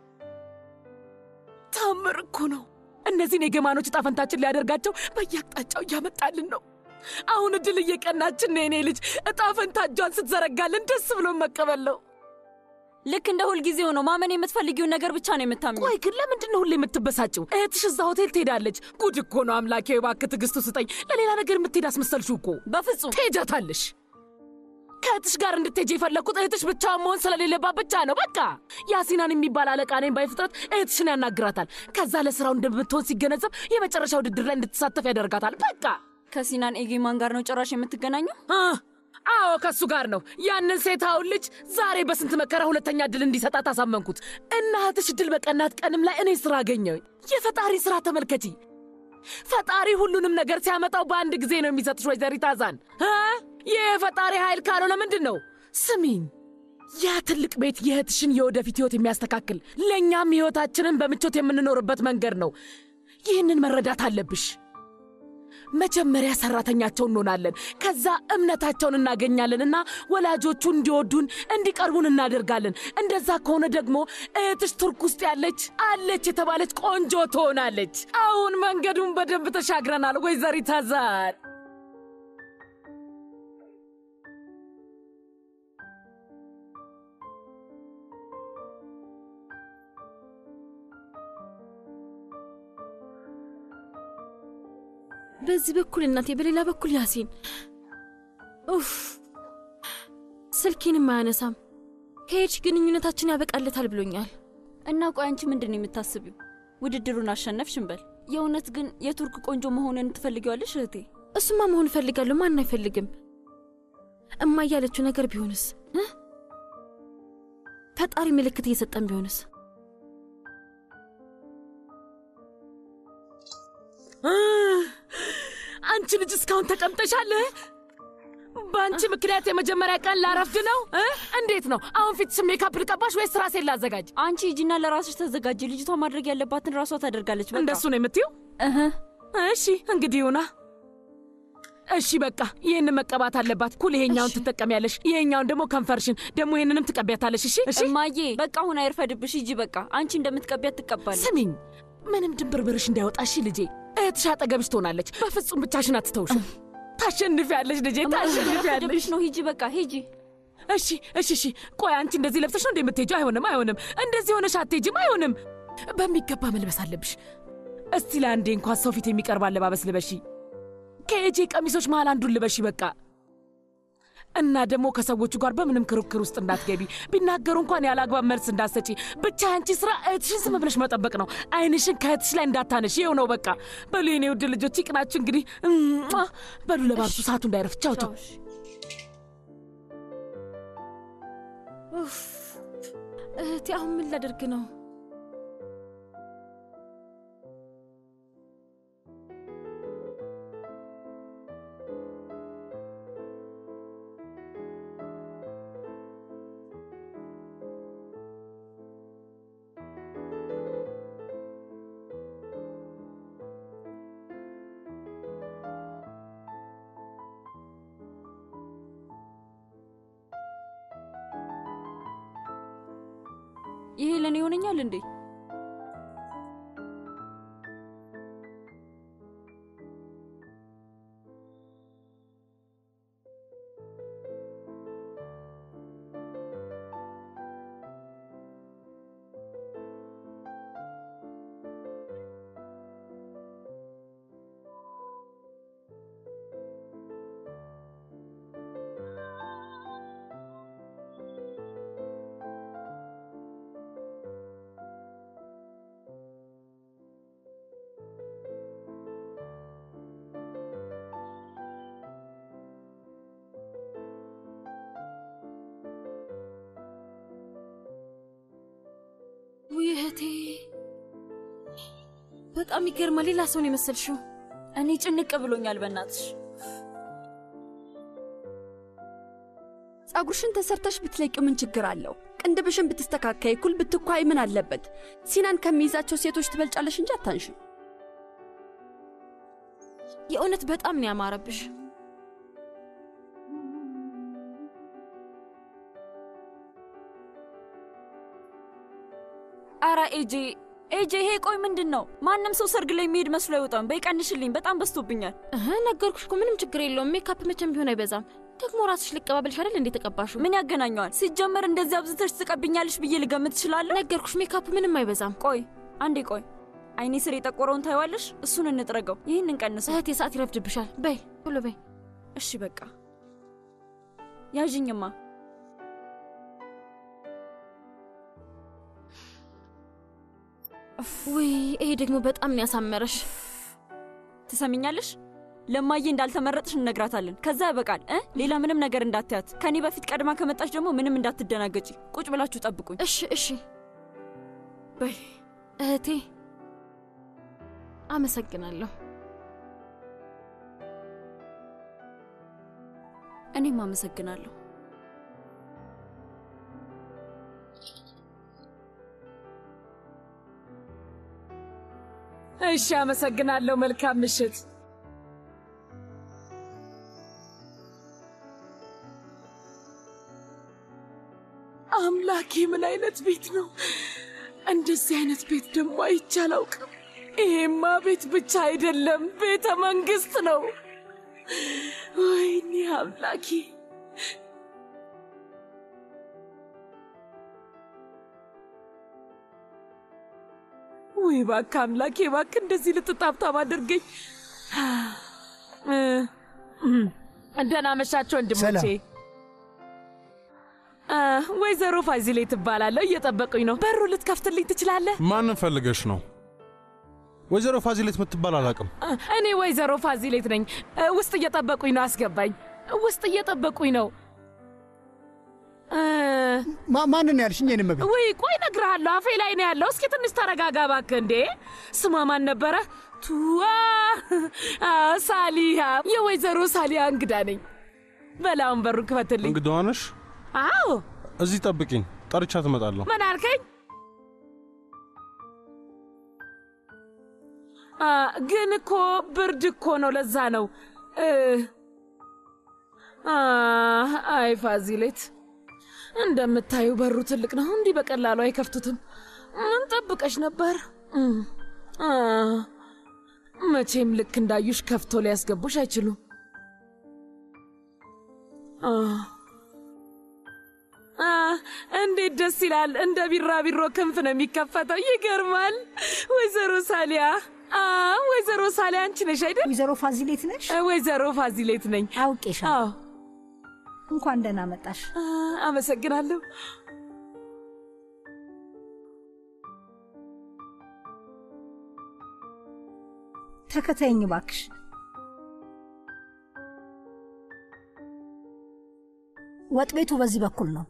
ታምር እኮ ነው። እነዚህን የገማኖች ዕጣ ፈንታችን ሊያደርጋቸው በየአቅጣጫው እያመጣልን ነው። አሁን እድል እየቀናችን ነው። የኔ ልጅ ዕጣ ፈንታ እጇን ስትዘረጋልን ደስ ብሎ መቀበል ነው። ልክ እንደ ሁልጊዜው ነው። ማመን የምትፈልጊውን ነገር ብቻ ነው የምታምኚው። ቆይ ግን ለምንድን ነው ሁሌ የምትበሳጭው? እህትሽ እዛ ሆቴል ትሄዳለች። ጉድ እኮ ነው። አምላኬ እባክህ ትዕግስቱ ስጠኝ። ለሌላ ነገር የምትሄድ አስመሰልሽው እኮ። በፍጹም ትሄጃታለሽ። ከእህትሽ ጋር እንድትሄጂ የፈለግኩት እህትሽ ብቻዋን መሆን ስለሌለባት ብቻ ነው። በቃ ያሲናን የሚባል አለቃ ነኝ ባይ ፍጥረት እህትሽን ያናግራታል። ከዛ ለስራው እንደምትሆን ሲገነዘብ የመጨረሻ ውድድር ላይ እንድትሳተፍ ያደርጋታል። በቃ ከሲናን ኤጌማን ጋር ነው ጭራሽ የምትገናኘው? አዎ ከእሱ ጋር ነው። ያንን ሴታውን ልጅ ዛሬ በስንት መከራ ሁለተኛ እድል እንዲሰጣት አሳመንኩት እና እህትሽ እድል በቀናት ቀንም ላይ እኔ ስራ አገኘሁኝ። የፈጣሪ ስራ ተመልከቺ። ፈጣሪ ሁሉንም ነገር ሲያመጣው በአንድ ጊዜ ነው የሚሰጥሽ ወይዘሪት አዛን። ይህ የፈጣሪ ኃይል ካልሆነ ምንድን ነው? ስሚኝ፣ ያ ትልቅ ቤት የእህትሽን የወደፊት ህይወት የሚያስተካክል ለእኛም ህይወታችንን በምቾት የምንኖርበት መንገድ ነው። ይህንን መረዳት አለብሽ። መጀመሪያ ሰራተኛቸው እንሆናለን። ከዛ እምነታቸውን እናገኛለን እና ወላጆቹ እንዲወዱን እንዲቀርቡን እናደርጋለን። እንደዛ ከሆነ ደግሞ እህትሽ ቱርክ ውስጥ ያለች አለች የተባለች ቆንጆ ትሆናለች። አሁን መንገዱን በደንብ ተሻግረናል ወይዘሪት አዛር። በዚህ በኩል እናቴ፣ በሌላ በኩል ያሲን። ኡፍ ስልኬንም አያነሳም። ከሄድሽ ግንኙነታችን ያበቃለታል ብሎኛል። እና ቆይ አንቺ ምንድን ነው የምታስቢው? ውድድሩን አሸነፍሽ እንበል። የእውነት ግን የቱርክ ቆንጆ መሆንን ትፈልጊዋለሽ እህቴ? እሱማ መሆን እፈልጋለሁ። ማን አይፈልግም? እማ ያለችው ነገር ቢሆንስ? ፈጣሪ ምልክት እየሰጠን ቢሆንስ? አንቺ ልጅ እስካሁን ተቀምጠሻል? በአንቺ ምክንያት የመጀመሪያ ቀን ላረፍድ ነው። እንዴት ነው አሁን ፊትሽ ሜካፕ ልቀባሽ ወይስ ራሴን ላዘጋጅ? አንቺ ሂጂና ለራስሽ ተዘጋጅ። ልጅቷ ማድረግ ያለባትን ራሷ ታደርጋለች። በቃ እንደሱ ነው የምትይው? እሺ እንግዲህ ይሁና። እሺ በቃ ይህን መቀባት አለባት። ኩል ይሄኛውን ትጠቀሚያለሽ፣ ይሄኛውን ደግሞ ከንፈርሽን፣ ደግሞ ይህንንም ትቀቢያታለሽ። እሺ እሺ። እማዬ በቃ አሁን አይርፈድብሽ። ሂጂ በቃ አንቺ እንደምትቀቢያት ትቀባለች። ስሚኝ፣ ምንም ድንብርብርሽ እንዳይወጣ እሺ ልጄ። እህትሽ አጠገብሽ ትሆናለች። በፍጹም ብቻሽን አትተውሽም። ታሸንፊያለሽ ልጄ፣ ታሸንፊያለሽ። ነው ሂጂ በቃ ሂጂ። እሺ እሺ እሺ። ቆይ አንቺ እንደዚህ ለብሰሽ ነው እንደ የምትሄጂው? አይሆንም አይሆንም። እንደዚህ ሆነሽ አትሄጂም። አይሆንም። በሚገባ መልበስ አለብሽ። እስቲ ለአንዴ እንኳን ሰው ፊት የሚቀርብ አለባበስ ልበሺ። ከኤጄ ቀሚሶች መሃል አንዱን ልበሺ በቃ። እና ደግሞ ከሰዎቹ ጋር በምንም ክርክር ውስጥ እንዳትገቢ። ቢናገሩ እንኳን ያለ አግባብ መልስ እንዳትሰጪ። ብቻ አንቺ ስራ እህትሽን ዝም ብለሽ መጠበቅ ነው። አይንሽን ከእህትሽ ላይ እንዳታነሽ። ይኸው ነው በቃ። በሉ የኔ ውድ ልጆች ይቅናችሁ። እንግዲህ በሉ ለባብሱ፣ ሰዓቱ እንዳይረፍ። ቻው ቻው። እህቴ አሁን ምን ላደርግ ነው? ይሄ ለእኔ ይሆነኛል እንዴ? ውይ እህቴ፣ በጣም ይገርማል። ሌላ ሰውን የመሰልሽው። እኔ ጭንቅ ብሎኛል። በእናትሽ ጸጉርሽን ተሰርተሽ ብትለቂው ምን ችግር አለው? ቅንድብሽን ብትስተካከይ፣ ኩል ብትኳይ ምን አለበት? ሲናን ከሚይዛቸው ሴቶች ትበልጫለሽ እንጂ አታንሽም። የእውነት በጣም ነው ያማረብሽ። አራ ኤጄ ኤጄ፣ ይሄ ቆይ ምንድን ነው? ማንም ሰው ሰርግ ላይ የሚሄድ መስሎ አይወጣም። በይ ቀንሽልኝ፣ በጣም በዝቶብኛል። እህ ነገርኩሽ እኮ ምንም ችግር የለውም። ሜካፕ መቼም ቢሆን አይበዛም። ደግሞ ራስሽ ልቀባበልሽ አይደል እንዴ ተቀባሹ? ምን ያገናኘዋል? ሲጀመር እንደዚህ አብዝተሽ ትቀብኛለሽ ብዬ ልገምት እችላለሁ? ነገርኩሽ፣ ሜካፕ ምንም አይበዛም። ቆይ አንዴ ቆይ፣ አይኔ ስር የጠቆረውን ታይዋለሽ? እሱን እንጥረገው። ይህን እንቀንሰው። እህቴ ሰዓት ይረፍድብሻል። በይ ቶሎ በይ። እሺ በቃ ያዥኝማ። ውይ ይሄ ደግሞ በጣም ነው ያሳመረሽ። ትሰሚኛለሽ? ለማዬ እንዳልተመረጥሽ እነግራታለን። ከዛ ያበቃል እ ሌላ ምንም ነገር እንዳትያት። ከኔ በፊት ቀድማ ከመጣች ደግሞ ምንም እንዳትደናገጪ። ቁጭ ብላችሁ ጠብቁኝ። እሺ እሺ። በይ እህቴ፣ አመሰግናለሁ። እኔም አመሰግናለሁ። እሺ፣ አመሰግናለሁ። መልካም ምሽት። አምላኬ ምን አይነት ቤት ነው? እንደዚህ አይነት ቤት ደግሞ አይቼ አላውቅም። ይሄማ ቤት ብቻ አይደለም፣ ቤተ መንግስት ነው። ወይኔ አምላኬ! ወይ እባክህ አምላኬ፣ እባክህ እንደዚህ ልትጣብጣብ አድርገኝ። ደህና መሻቸው ወንድሞቼ። አ፣ ወይዘሮ ፋዚሌ ትባላለሁ። እየጠበቁኝ ነው። በሩ ልትከፍትልኝ ትችላለህ? ማንን ፈልገሽ ነው? ወይዘሮ ፋዚሌት የምትባል አላውቅም። አ፣ እኔ ወይዘሮ ፋዚሌት ነኝ። አ፣ ውስጥ እየጠበቁኝ ነው። አስገባኝ። ውስጥ እየጠበቁኝ ነው። አ፣ ማንን ያልሽኝ? የኔ እመቤት ውይ ቆይ እነግርሃለሁ። አፌ ላይ ነው ያለው። እስኪ ትንሽ ተረጋጋ እባክህ። እንዴ ስሟ ማን ነበረ? ቱዋ አ፣ ሳሊያ። የወይዘሮ ሳሊያ እንግዳ ነኝ። በላውን በሩ ክፈትልኝ። እንግዳዋ ነሽ? አዎ እዚህ ጠብቂኝ፣ ጠርቻ ትመጣለሁ። ምን አልከኝ? አ፣ ግን እኮ ብርድ እኮ ነው። ለዛ ነው እ፣ አ፣ አይ ፋዚሌት፣ እንደምታዩ በሩ ትልቅ ነው። እንዲህ በቀላሉ አይከፍቱትም። ምን ጠብቀሽ ነበር? እም፣ አ፣ መቼም ልክ እንዳዩሽ ከፍቶ ሊያስገቡሽ አይችሉም። አ አ፣ እንዴት ደስ ይላል! እንደ ቢራቢሮ ክንፍ ነው የሚከፈተው። ይገርማል። ወይዘሮ ሳሊያ አ፣ ወይዘሮ ሳሊያ አንቺ ነሽ አይደል? ወይዘሮ ፋዚሌት ነሽ? ወይዘሮ ፋዚሌት ነኝ። አውቄሻለሁ። አዎ፣ እንኳን ደህና መጣሽ። አ፣ አመሰግናለሁ። ተከተይኝ እባክሽ። ወጥ ቤቱ በዚህ በኩል ነው።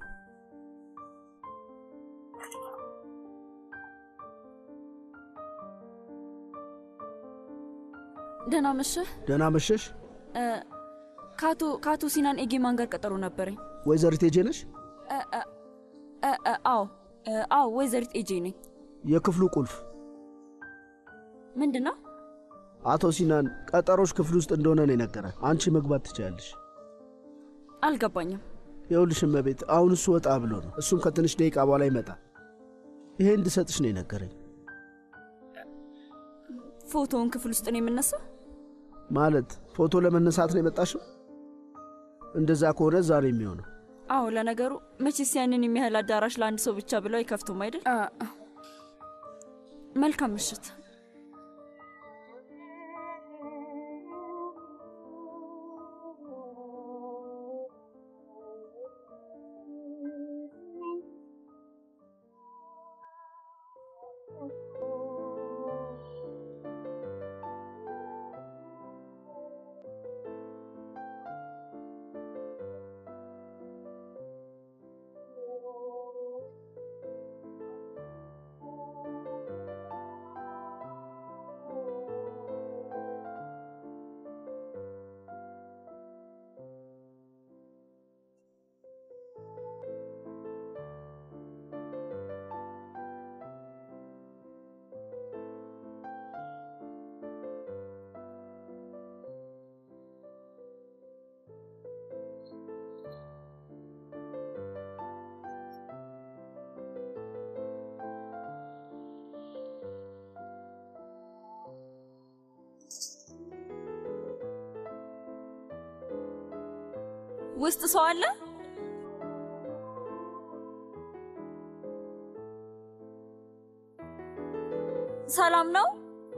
ደህና መሸህ። ደህና መሸሽ። እ፣ ከአቶ ከአቶ ሲናን ኤጌማን ጋር ቀጠሮ ነበረኝ። ወይዘሪት ኤጄ ነሽ? እ፣ እ፣ እ፣ እ፣ አዎ እ፣ አዎ፣ ወይዘሪት ኤጄ ነኝ። የክፍሉ ቁልፍ ምንድን ነው? አቶ ሲናን ቀጠሮች ክፍል ውስጥ እንደሆነ ነው የነገረ። አንቺ መግባት ትችላለሽ። አልገባኝም። ይኸውልሽ እመቤት፣ አሁን እሱ ወጣ ብሎ ነው። እሱም ከትንሽ ደቂቃ በኋላ ይመጣል። ይሄ እንድሰጥሽ ነው የነገረኝ። ፎቶውን ክፍል ውስጥ ነው የምነሳው? ማለት ፎቶ ለመነሳት ነው የመጣሽው? እንደዛ ከሆነ ዛሬ የሚሆነው አዎ፣ ለነገሩ መቼስ ያንን የሚያህል አዳራሽ ለአንድ ሰው ብቻ ብለው አይከፍቱም አይደል? መልካም ምሽት። ውስጥ ሰው አለ? ሰላም ነው?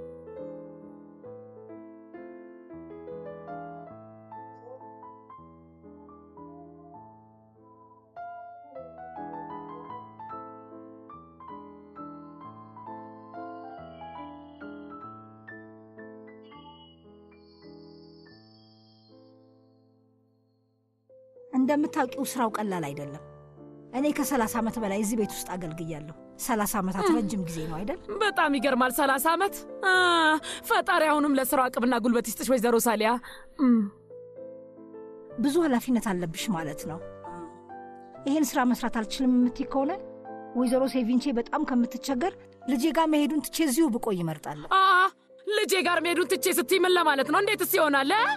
እንደምታውቂው ስራው ቀላል አይደለም። እኔ ከሰላሳ ዓመት በላይ እዚህ ቤት ውስጥ አገልግያለሁ። ሰላሳ ዓመታት ረጅም ጊዜ ነው አይደል? በጣም ይገርማል። ሰላሳ ዓመት አ፣ ፈጣሪ አሁንም ለስራው አቅምና ጉልበት ይስጥሽ ወይዘሮ ሳሊያ። እም፣ ብዙ ኃላፊነት አለብሽ ማለት ነው። ይህን ስራ መስራት አልችልም የምትይ ከሆነ ወይዘሮ ሴቪንቼ በጣም ከምትቸገር ልጄ ጋር መሄዱን ትቼ እዚሁ ብቆይ ይመርጣለሁ። አ፣ ልጄ ጋር መሄዱን ትቼ ስትይ ምን ለማለት ነው? እንዴትስ ይሆናል? እ?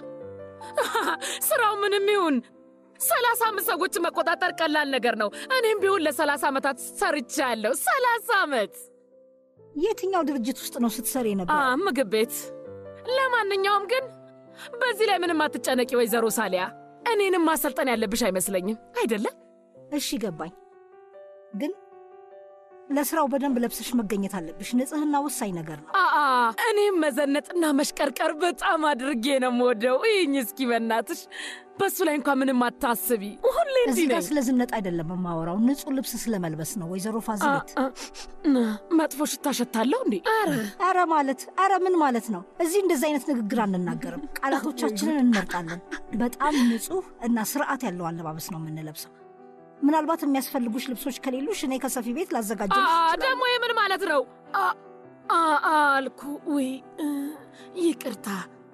ስራው ምንም ይሁን ሰላሳ አምስት ሰዎችን መቆጣጠር ቀላል ነገር ነው። እኔም ቢሆን ለሰላሳ ዓመታት ሰርቻለሁ። ሰላሳ ዓመት የትኛው ድርጅት ውስጥ ነው ስትሰሪ ነበር? አ፣ ምግብ ቤት። ለማንኛውም ግን በዚህ ላይ ምንም አትጨነቂ ወይዘሮ ሳሊያ። እኔንም ማሰልጠን ያለብሽ አይመስለኝም አይደለም? እሺ ገባኝ። ግን ለስራው በደንብ ለብሰሽ መገኘት አለብሽ። ንጽህና ወሳኝ ነገር ነው። አአ እኔም መዘነጥና መሽቀርቀር በጣም አድርጌ ነው የምወደው። ይህኝ እስኪ በናትሽ በሱ ላይ እንኳን ምንም አታስቢ። ሁሌ እዚህ እንዲህ ጋር ነኝ። ስለ ዝነጥ አይደለም የማወራው፣ ንጹህ ልብስ ስለመልበስ ነው ወይዘሮ ፋዚለት። መጥፎ ሽታ ሸታለሁ እንዴ? ኧረ አረ ማለት አረ ምን ማለት ነው? እዚህ እንደዚህ አይነት ንግግር አንናገርም። ቃላቶቻችንን እንመርጣለን። በጣም ንጹህ እና ስርዓት ያለው አለባበስ ነው የምንለብሰው። ምናልባት የሚያስፈልጉሽ ልብሶች ከሌሉሽ እኔ ከሰፊ ቤት ላዘጋጀልሽ አ፣ እችላለሁ። ደግሞ የምን ማለት ነው? አ፣ አ፣ አልኩ ውይ እ፣ ይቅርታ።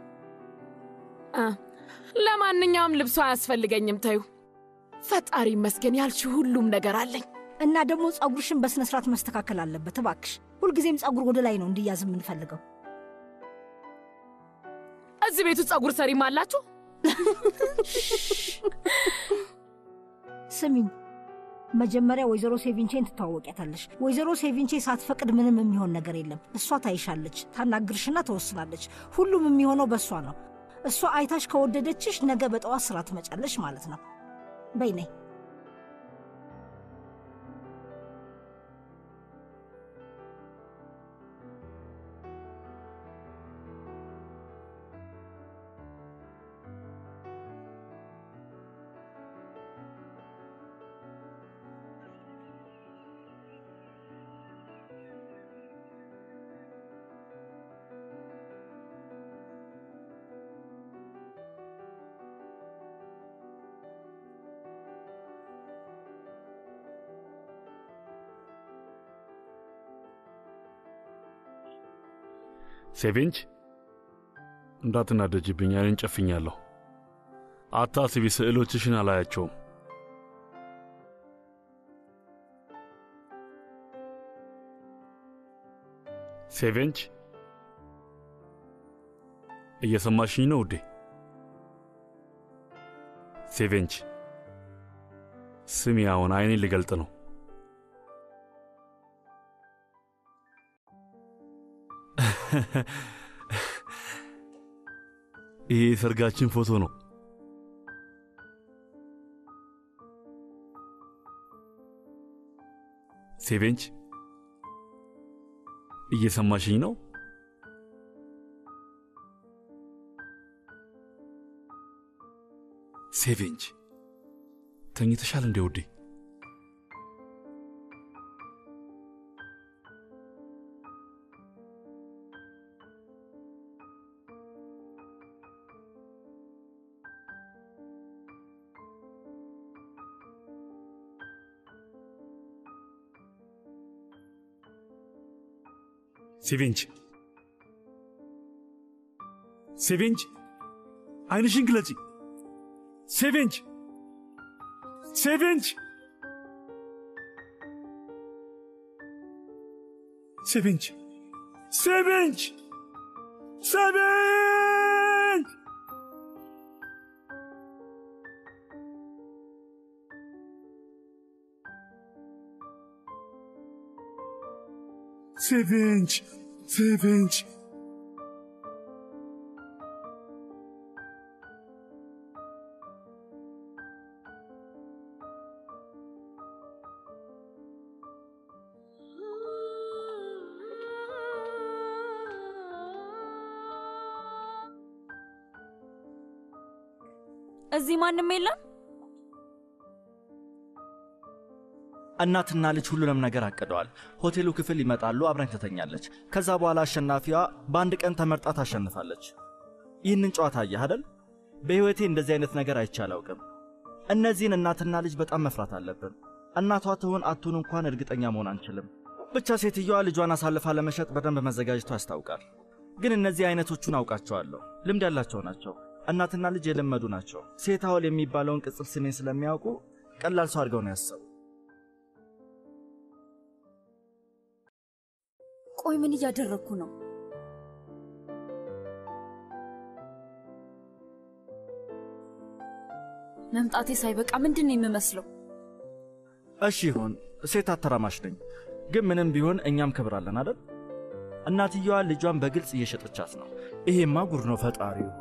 አ፣ ለማንኛውም ልብሱ አያስፈልገኝም። ተዩ። ፈጣሪ ይመስገን ያልሽ ሁሉም ነገር አለኝ። እና ደግሞ ጸጉርሽን በስነ ስርዓት መስተካከል አለበት እባክሽ። ሁልጊዜም ጸጉር ወደ ላይ ነው እንዲያዝ የምንፈልገው። እዚህ ቤቱ ጸጉር ሰሪም አላችሁ? ስሚኝ፣ መጀመሪያ ወይዘሮ ሴቪንቼን ትተዋወቂያታለሽ። ወይዘሮ ሴቪንቼ ሳትፈቅድ ምንም የሚሆን ነገር የለም። እሷ ታይሻለች፣ ታናግርሽና ተወስናለች። ሁሉም የሚሆነው በእሷ ነው። እሷ አይታሽ ከወደደችሽ ነገ በጠዋት ስራ ትመጫለሽ ማለት ነው። በይ ነይ። ሴቬንች እንዳትናደጅብኝ፣ አይኔን ጨፍኛለሁ። አታስቢ፣ ስዕሎችሽን አላያቸውም። ሴቬንች እየሰማሽኝ ነው ውዴ? ሴቬንች ስሚ፣ አሁን አይኔን ልገልጥ ነው። ይሄ የሰርጋችን ፎቶ ነው። ሴቬንች እየሰማሽኝ ነው? ሴቬንች ተኝተሻል እንዴ ውዴ? ሴቬንች ሴቬንች አይንሽን ግለጪ። ሴቬንች ሴቬንች ሴቬንች ሴቬንች ሴቬንች ሴቬንች ሴቬንች እዚህ ማንም የለም? እናትና ልጅ ሁሉንም ነገር አቅደዋል። ሆቴሉ ክፍል ይመጣሉ፣ አብራኝ ትተኛለች። ከዛ በኋላ አሸናፊዋ በአንድ ቀን ተመርጣ ታሸንፋለች። ይህንን ጨዋታ አየህ አይደል? በሕይወቴ እንደዚህ አይነት ነገር አይቼ አላውቅም። እነዚህን እናትና ልጅ በጣም መፍራት አለብን። እናቷ ትሁን አቱን እንኳን እርግጠኛ መሆን አንችልም። ብቻ ሴትዮዋ ልጇን አሳልፋ ለመሸጥ በደንብ መዘጋጀቷ ያስታውቃል። ግን እነዚህ አይነቶቹን አውቃቸዋለሁ። ልምድ ያላቸው ናቸው። እናትና ልጅ የለመዱ ናቸው። ሴት አውል የሚባለውን ቅጽል ስሜን ስለሚያውቁ ቀላል ሰው አድርገው ነው ያሰቡ። ቆይ ምን እያደረግኩ ነው? መምጣቴ ሳይበቃ ምንድን ነው የምመስለው? እሺ ይሁን፣ ሴት አተራማሽ ነኝ። ግን ምንም ቢሆን እኛም ክብር አለን አይደል? እናትየዋ ልጇን በግልጽ እየሸጠቻት ነው። ይሄማ ጉድ ነው ፈጣሪ ሆይ።